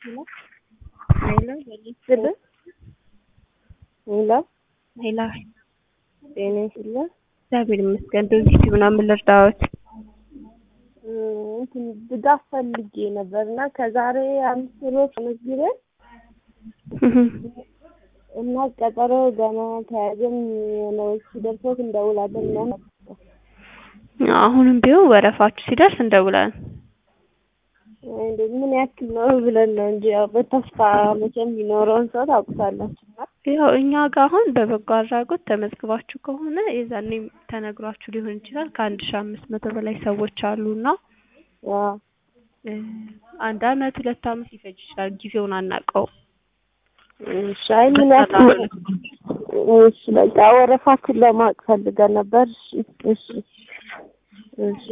ሄሎ ስል ሄሎ ሄሎ ጤና ይስጥልኝ። እግዚአብሔር ይመስገን። በዚህ ምናምን ልርዳዎት? እንትን ድጋፍ ፈልጌ ነበር እና ከዛሬ አምስት ሮብ ተመዝግበን እና ቀጠሮ ገና ተያዘን ነው ሲደርሶት እንደውላለን እና አሁንም ቢሆን ወረፋችሁ ሲደርስ እንደውላለን። እንዴ ምን ያክል ነው ብለን ነው እንጂ ያው በተስፋ መቼም የሚኖረውን ሰው ታውቁታላችሁ። ያው እኛ ጋር አሁን በበጎ አድራጎት ተመዝግባችሁ ከሆነ የዛኔም ተነግሯችሁ ሊሆን ይችላል። ከአንድ ሺህ አምስት መቶ በላይ ሰዎች አሉና አዎ አንድ አመት ሁለት አመት ሊፈጅ ይችላል። ጊዜውን አናውቀውም። እሺ አይ ምን ያክል እሺ በቃ ወረፋችን ለማወቅ ፈልገን ነበር። እሺ እሺ እሺ